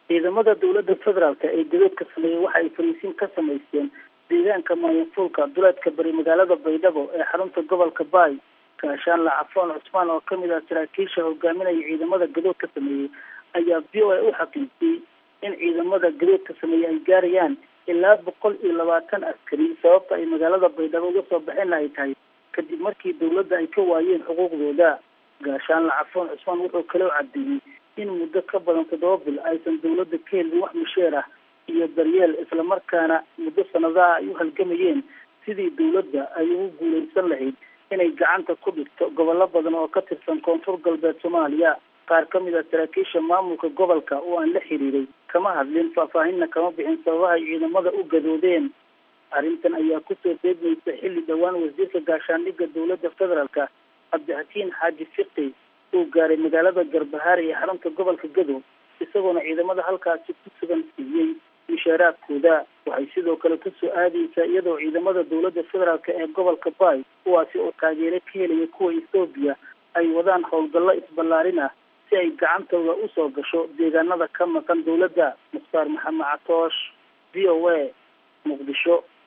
ciidamada dowladda federaalk ee gadoodka sameeyey waxa ay fariisin ka samaysteen deegaanka mayanfuulka duleedka bari magaalada baydhabo ee xarunta gobolka baay gaashaan lacafoon cusmaan oo kamid ah saraakiisha hogaaminaya ciidamada gadoodka sameeyey ayaa v o a u xaqiijiyey in ciidamada gadoodka sameeyey ay gaarayaan ilaa boqol iyo labaatan askari sababta ay magaalada baydhabo uga soo baxeenna ay tahay kadib markii dowladda ay ka waayeen xuquuqdooda gaashaan lacafoon cusmaan wuxuu kaloo cadeeyey in muddo ka badan toddoba bil aysan dowladda ka helin wax misheer ah iyo daryeel islamarkaana muddo sanadaha ay u halgamayeen sidii dowladda ay ugu guuleysan lahayd inay gacanta ku dhigto gobollo badan oo ka tirsan koonfur galbeed soomaaliya qaar ka mid a saraakiisha maamulka gobolka oo aan la xiriiray kama hadlin faahfaahinna kama bixin sababaha ay ciidamada u gadoodeen arrintan ayaa kusoo deegmaysa xilli dhowaan wasiirka gaashaandhigga dowladda federaalka cabdixakiin xaaji fiqi uu gaaray magaalada garbahaare ee xarunta gobolka gadow isagoona ciidamada halkaasi ku sugan siiyey mishaaraadkooda waxay sidoo kale kusoo aadaysaa iyadoo ciidamada dowladda federaalk ee gobolka baay kuwaasi oo taageero ka helaya kuwa ethoobiya ay wadaan howlgallo isballaarin ah si ay gacantooda usoo gasho deegaanada ka maqan dowladda mukhtaar maxamed catoosh v o a muqdisho